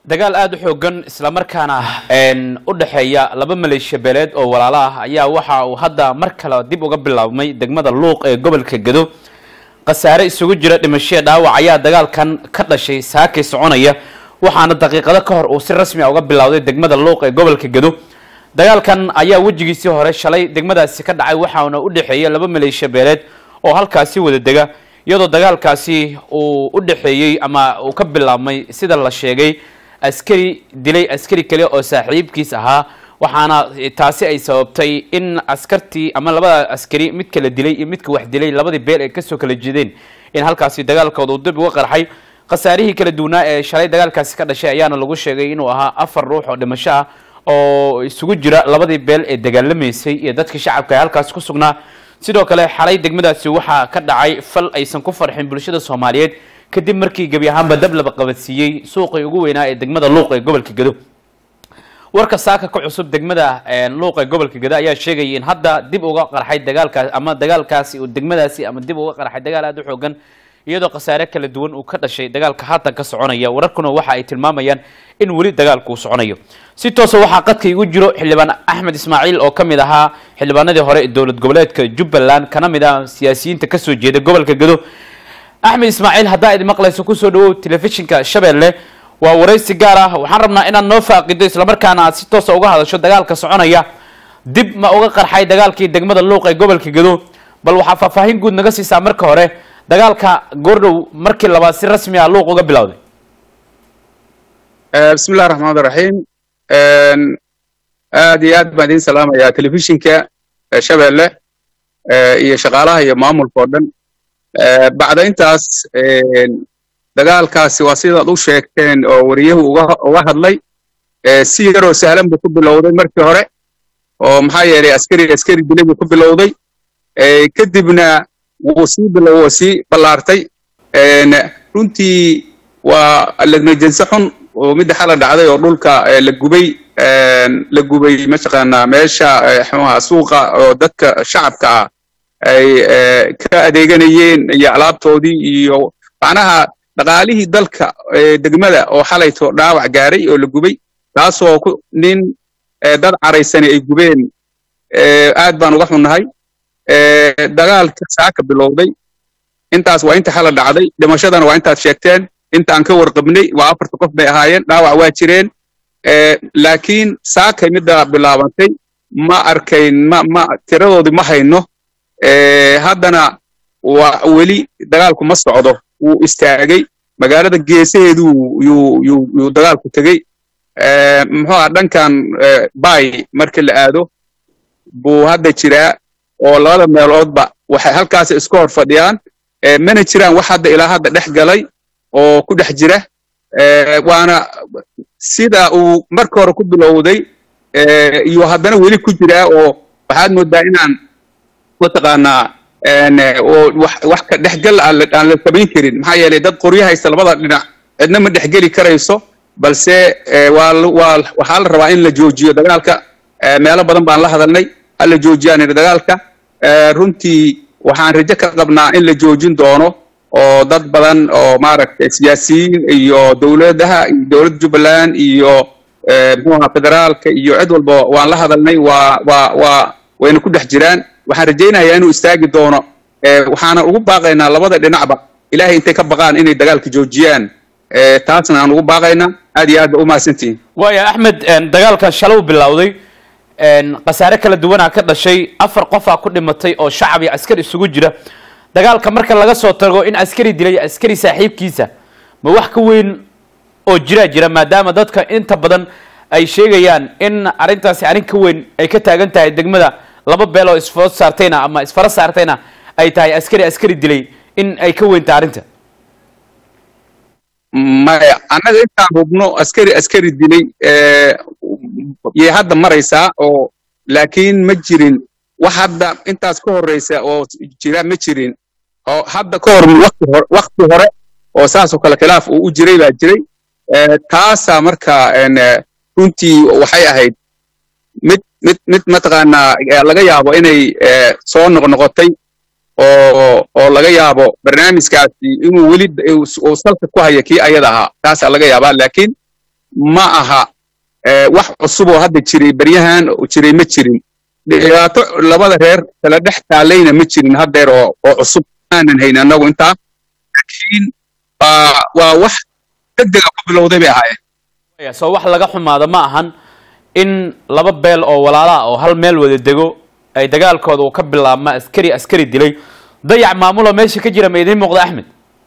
dagaal aada u xoogan islamarkaana u dhexeeya laba maleeshiya beeleed oo walaalo ah ayaa waxa uu hadda mar kale dib uga bilaabmay degmada luuq ee gobolka gedo khasaare isugu jira dhimashaya dhaawac ayaa dagaalkan ka dhashay saakay soconaya waxaana daqiiqado ka hor uu si rasmi a uga bilowday degmada luuq ee gobolka gedo dagaalkan ayaa wejigiisii hore shalay degmadaasi ka dhacay waxaana u dhexeeya laba maleeshiya beeleed oo halkaasi wada dega iyadoo dagaalkaasi uu u dhexeeyey ama uu ka bilaabmay sida la sheegay askari dilay askari kale oo saaxiibkiis ahaa waxaana taasi ay sababtay in askartii ama labada askari mid kala dilay iyo midka wax dilay labadii beel ay kasoo kala jeedeen in halkaasi dagaalkooda uu dib uga qarxay khasaarihii kala duwanaa ee shalay dagaalkaasi ka dhashay ayaana lagu sheegay inuu ahaa afar ruux oo dhimasho ah oo isugu jira labadii beel ee dagaalamaysay iyo dadkii shacabka ee halkaasi ku sugnaa sidoo kale xalay degmadaasi waxaa ka dhacay fal aysan ku farxin bulshada soomaaliyeed kadib markii gebi ahaanba dab laba qabadsiiyey suuqii ugu weynaa ee degmada luuq ee gobolka gedo warka saaka ka cusub degmada luuq ee gobolka gedo ayaa sheegaya in hadda dib uga qarxay dagaalkaas ama dagaalkaasi degmadaasi ama dib uga qarxay dagaal aada u xoogan iyadoo khasaare kala duwan uu ka dhashay dagaalka haatan ka soconaya wararkuna waxa ay tilmaamayaan in weli dagaalku uu soconayo si toosa waxaa qadka igu jiro xildhibaan axmed ismaaciil oo ka mid ahaa xildhibaanadii hore ee dowlad goboleedka jubbaland kana mid ah siyaasiyiinta kasoo jeeda gobolka gedo axmed ismaaciil haddaa idin maqlayso kusoo dhawow telefishinka shabeelle waa waraysi gaar ah waxaan rabnaa inaad noo faaqido islamarkaana aad si toosa uga hadasho dagaalka soconaya dib ma uga qarxay dagaalkii degmada luuq ee gobolka gedo bal waxaa faahfaahin guud naga siisaa marka hore dagaalka goordhow markii labaad si rasmi ah luuq uga bilowday bismi illahi raxmaan raxiim aad iyo aad baan idiin salaamayaa telefishinka shabeelle iyo shaqaalaha iyo maamulka oo dhan bacda intaas dagaalkaasi waa sidaad u sheegteen oo wariyahu uga hadlay si yaroo sahlan buu ku bilowday markii hore oo maxaa yeelay askari askari dilay buu ku bilowday kadibna wuu sii bilow wuu sii ballaartay runtii waa ladnajense xun oo midda xala dhacday oo dhulka la gubay la gubay mataqaanaa meesha xumaha suuqa oo dadka shacabka ah ay ka adeeganayeen iyo alaabtoodii iyo macnaha dhaqaalihii dalka degmada oo xalayto dhaawac gaaray oo la gubay taasoo nin dad caraysani ay gubeen aad baan uga xunnahay dagaalka saaka bilowday intaas waa inta xala dhacday dhimashadana waa intaad sheegteen intaan ka warqabnay waa afarta qof bay ahaayeen dhaawac waa jireen laakiin saakay midda bilaabantay ma arkayn ma ma tiradoodii ma hayno haddana waa weli dagaalku ma socdo wuu istaagay magaalada geesaheedu yuu yuu yuu dagaalku tegey muxuu aha dhankan bay markii la aado buu hadda jiraa oo labada meeloodba waxay halkaas iska hor fadhiyaan mana jiraan wax hadda ilaa hadda dhex galay oo ku dhex jira waana sida uu marka hore ku bilowday iyo haddana weli ku jiraa oo waxaad moodaa inaan mataqaanaa wax ka dhexgal aan la samayn karin maxaa yeelay dad qoryo haysta labada dhinac cidna ma dhexgeli karayso balse waa waxaa la rabaa in la joojiyo dagaalka meelo badan baan la hadalnay hala joojiyaan dagaalka runtii waxaan rajo ka qabnaa in la joojin doono oo dad badan oo maaragtay siyaasiyiin iyo dowladaha iyo dowladda jubbaland iyo muxuaha federaalka iyo cid walba waan la hadalnay waa waa waa wayna ku dhex jiraan waxaan rajaynayaa inuu istaagi doono waxaana ugu baaqaynaa labada dhinacba ilaahay intay ka baqaan inay dagaalka joojiyaan taasna aan ugu baaqaynaa aad iyo aad ba u mahadsantihin waaya axmed dagaalkan shalow bilowday khasaare kala duwanaa ka dhashay afar qofaa ku dhimatay oo shacab iyo askar isugu jira dagaalka marka laga soo tago in askari dilay askari saaxiibkiisa ma wax ka weyn oo jiraa jira maadaama dadka inta badan ay sheegayaan in arrintaasi arrin ka weyn ay ka taagan tahay degmada laba beel oo isfood saartayna ama isfara saartayna ay tahay askari askari dilay in ay ka weyn tahay arrinta maya annaga intaan hubno askari askari dilay yay hadda maraysaa oo laakiin ma jirin wax hadda intaas ka horreysa oo jira ma jirin oo hadda ka hor wakti hore oo saasoo kale khilaaf uu u jiray baa jiray taasaa marka runtii waxay ahayd mid mid mid mataqaanaa laga yaabo inay soo noqnoqotay oo oo laga yaabo barnaamijkaasi inuu weli uu salka ku haya kii ayada ahaa taasaa laga yaabaa laakiin ma aha wax cusub oo hadda jiray beryahan jiray ma jirin dhibaato labada reer kala dhex taalayna ma jirin haddeer oo oo cusub aanan hayn annagu intaa laakiin waa wax degdega ku bilowday bay ahaayeen soo wax laga xumaado ma ahan in laba beel oo walaalaha oo hal meel wada dego ay dagaalkooda uu ka bilaabma askari askari dilay dayac maamuloo meesha ka jira ma idiin muuqda axmed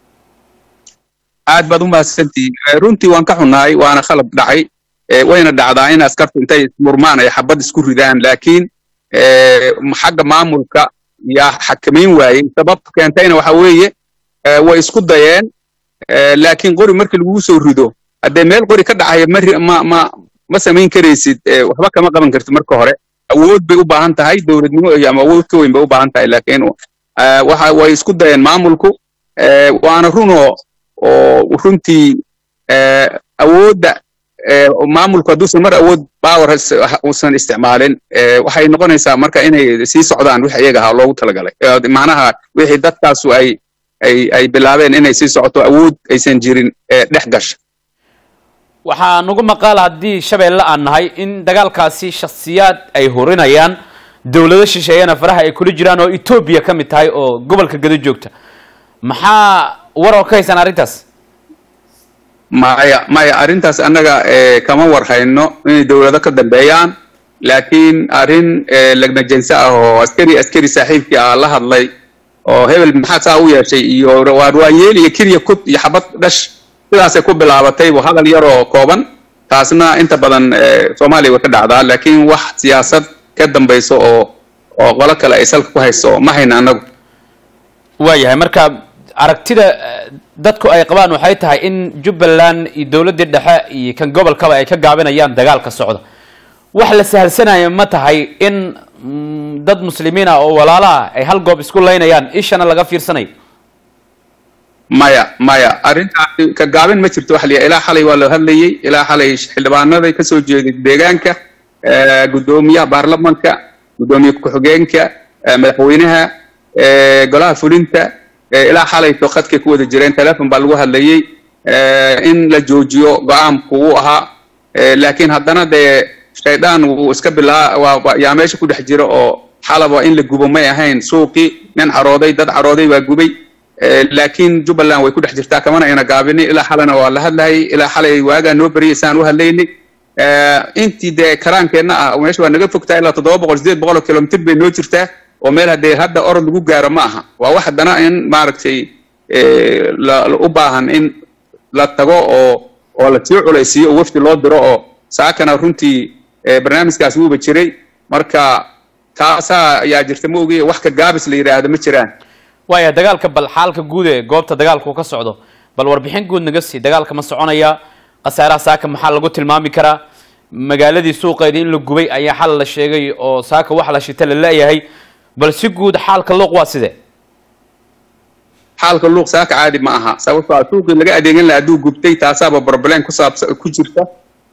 aad baad u mahadsantihiin runtii waan ka xunnahay waana khalab dhacay wayna dhacdaa in askartu intay murmaan ay xabad isku ridaan laakiin xagga maamulka yaa xakamayn waayey sababta keentayna waxa weeye way isku dayeen laakiin qori markii lagugu soo rido haddee meel qori ka dhacaya ma ma ma samayn karaysid waxba kama qaban kartid marka hore awood bay u baahan tahay dowladnimo iyo ama awood ka weyn bay u baahan tahay laakiin waxa way isku dayeen maamulku waana runoo oo runtii awoodda maamulku hadduusan mar awood power uusan isticmaalin waxay noqonaysaa marka inay sii socdaan wix iyaga ahaa loogu talagalay macnaha wixii dadkaasu ay ay ay bilaabeen inay sii socoto awood aysan jirin dhex gasha waxaa nagu maqaal haddii shabeelle aan nahay in dagaalkaasi shakhsiyaad ay hurinayaan dowlado shisheeyana faraha ay kula jiraan oo etoobiya ka mid tahay oo gobolka gado joogta maxaa war oo ka haysan arrintaas maya maya arrintaas annaga kama war hayno inay dowlado ka dambeeyaan laakiin arrin lagnajense ah oo askari askari saaxiibkii ah la hadlay oo hebel maxaa saa u yeeshay iyo waarwaanyeel iyo kirya kud iyo xabad dhash sidaasay ku bilaabatay hadal yar oo kooban taasna inta badan soomaaliya way ka dhacdaa laakiin wax siyaasad ka dambayso oo oo qolo kale ay salka ku hayso ma hayna annagu waayahay marka aragtida dadku ay qabaan waxay tahay in jubbaland iyo dowladdii dhexe iyo kan gobolkaba ay ka gaabinayaan dagaalka socda wax la sahalsanaya ma tahay in dad muslimiin ah oo walaalo ah ay hal goob isku laynayaan ishana laga fiirsanayo maya maya arrintaasi ka gaabin ma jirto wax liya ilaa xalay waa la hadlayey ilaa xalay xildhibaanaday kasoo jeeday deegaanka guddoomiyaha baarlamanka guddoomiye ku-xigeenka madaxweynaha golaha fulinta ilaa xalayto khadkay ku wada jireen telefon baa lagu hadlayey in la joojiyo go-aanku uu ahaa laakiin haddana dee shaydaan wuu iska bilaa yaa meesha ku dhex jira oo xalaba in la gubo may ahayn suuqii nin carooday dad carooday baa gubay laakiin jubbaland way ku dhex jirtaa kamana ayna gaabinin ilaa xalana waa la hadlayay ilaa xalay waagaa noo beriyay saan u hadlaynay intii dee karaankeenna ah meesha waa naga fogtaa ilaa toddoba boqol sideed boqol oo kilomitr bay noo jirtaa oo meel haddee hadda orod lagu gaaro ma aha waa wax haddana in maaragtay u baahan in la tago oo oo la sii culaysiiyo oo wafdi loo diro oo saakana runtii barnaamijkaas wuuba jiray marka taasaa ayaa jirta ma ogiye wax ka gaabis la yidhaahdo ma jiraan waaya dagaalka bal xaalka guud ee goobta dagaalku ka socdo bal warbixin guud naga sii dagaalka ma soconaya khasaaraha saaka maxaa lagu tilmaami karaa magaaladii suuqeedii in la gubay ayaa xal la sheegay oo saaka wax la shita la leeyahay bal si guud xaalka luuq waa sidee xaalka luuq saaka caadi ma aha sababtoo ah suuqii laga adeegan laha hadduu gubtay taasaaba problem ku saabsa ku jirta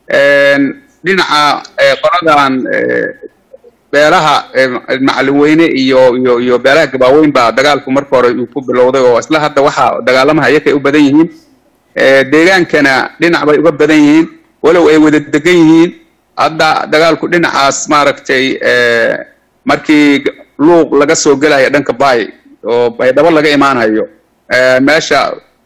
dhinaca qoladan beelaha macalin weyne iyo iyo iyo beelaha gabaaweyn baa dagaalku marka hore uu ku bilowday oo isla hadda waxaa dagaalamaha iyakay u badan yihiin deegaankana dhinac bay uga badan yihiin walow ay wada degan yihiin hadda dagaalku dhinacaas maaragtay markii luuq laga soo gelaya dhanka baay oo baydhabo laga imaanayo meesha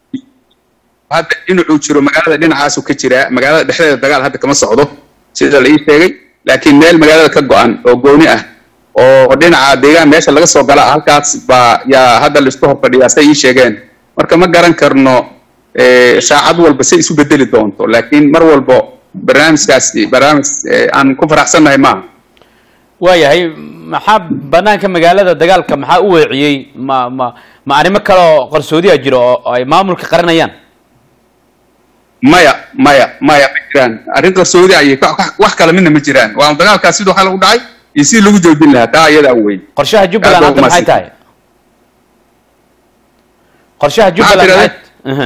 hadda dhinacuu jiro magaalada dhinacaasu ka jiraa magaalada dhexdeeda dagaal hadda kama socdo sida la ii sheegay laakiin meel magaalada ka go-an oo gooni ah oo dhinaca deegaan meesha laga soo gala halkaas baa yaa hadda laisku hor fadhiyaa say ii sheegeen marka ma garan karno shaacad walba say isu bedeli doonto laakiin mar walbo barnaamijkaasi barnaamij aan ku faraxsannahay maaha waayahay maxaa banaanka magaalada dagaalka maxaa u weeciyey ma ma ma arrimo kale oo qarsoodiya jiro oo ay maamulka qaranayaan maya maya maya ma jiraan arrin qarsoodi ayay wax kale midna ma jiraan waa dagaalkaas siduu xal u dhacay iyo sidii lagu joojin lahaa taa iyadaa weyn qorshaha jubbaland hadda maxay tahay qorshaha jubbaland maxay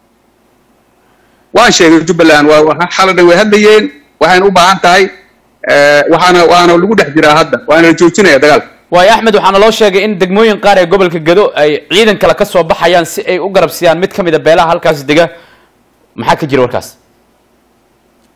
waan sheegay jubbaland waa xaladhan way hadlayeen waxayna u baahan tahay waxaana waana lagu dhex jiraa hadda waana la joojinaya dagaalka waayo axmed waxaana loo sheegay in degmooyin qaar ee gobolka gado ay ciidan kale ka soo baxayaan si ay u garabsiyaan mid ka mid a beelaha halkaas dega maxaa ka jira warkaas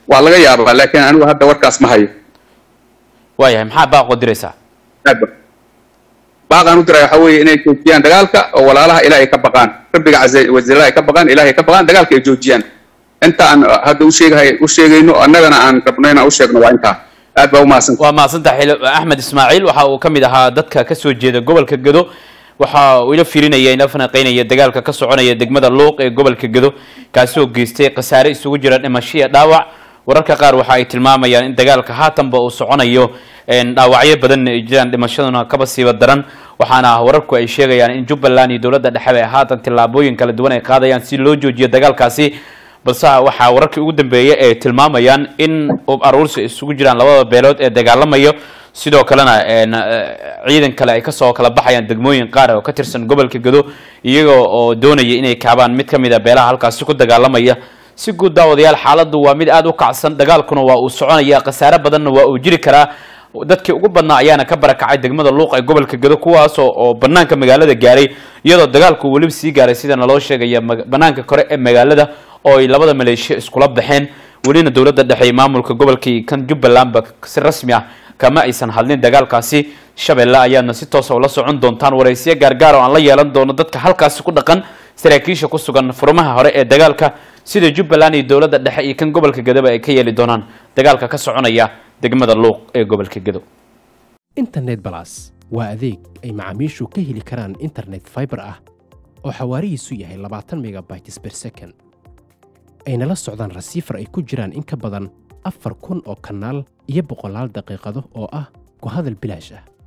waa laga yaabaa laakiin anigu hadda warkaas ma hayo waayahay maxaa baaqoo diraysaa aad ba baaqaan u diray waxa weeye inay joojiyaan dagaalka oo walaalaha ilaahay ka baqaan rabbiga caza wajalla ay ka baqaan ilaahay ka baqaan dagaalka ay joojiyaan inta aan hadda u sheegahay u sheegayno annagana aan rabno inaan u sheegno waa intaa aad baa u mahadsanta waa mahadsantahay xil- axmed ismaaciil waxa uu ka mid ahaa dadka ka soo jeeda gobolka gedo waxa uu ila firinaya ila falanqeynaya dagaalka ka soconaya degmada luuq ee gobolka gedo kaasoo geystay khasaare isugu jira dhimasho iyo dhaawac wararka qaar waxa ay tilmaamayaan in dagaalka haatanba uu soconayo een, dhaawacyo badanna ay jiraan dhimashaduna kaba siiba daran waxaana wararku ay sheegayaan in jubbaland iyo dowladda dhexe ay haatan tillaabooyin kala duwan ay qaadayaan si loo joojiyo dagaalkaasi balse waxaa wararkii ugu dambeeyay ay tilmaamayaan in ub aruursi isugu jiraan labada beelood ee dagaalamayo sidoo kalena een, eh, ciidan kale ay kasoo kala baxayaan degmooyin qaar oo ka tirsan gobolka gedo iyagoo oo doonaya inay kaabaan mid ka mid a beelaha halkaasi ku dagaalamaya si guud daawadayaal xaaladdu waa mid aada u kacsan dagaalkuna waa uu soconaya khasaare badanna waa uu jiri karaa dadkii ugu badnaa ayaana ka barakacay degmada luuq ee gobolka gedo kuwaas oo oo banaanka magaalada gaaray iyadoo dagaalku weliba sii gaaray sida naloo sheegaya mag- banaanka kore ee magaalada oo ay labada maleeshiya iskula baxeen welina dowladda dhexe iyo maamulka gobolka iyo kan jubbalandba si rasmi ah kama aysan hadlin dagaalkaasi shabeelle ayaadna si toosa ula socon doontaan waraysiyo gaargaar oo aan la yeelan doono dadka halkaasi ku dhaqan saraakiisha ku sugan furmaha hore ee dagaalka sida jubbaland iyo dowladda dhexe iyo kan gobolka gedoba ay ka yeeli doonaan dagaalka ka soconaya degmada luuq ee gobolka gedo internet balas waa adeeg ay macaamiishu ka heli karaan internet fiber ah oo xawaarihiisu yahay labaatan megabytes per second ayna la socdaan rasiifar ay ku jiraan in ka badan afar kun oo kanaal iyo boqolaal daqiiqado oo ah ku hadal bilaash ah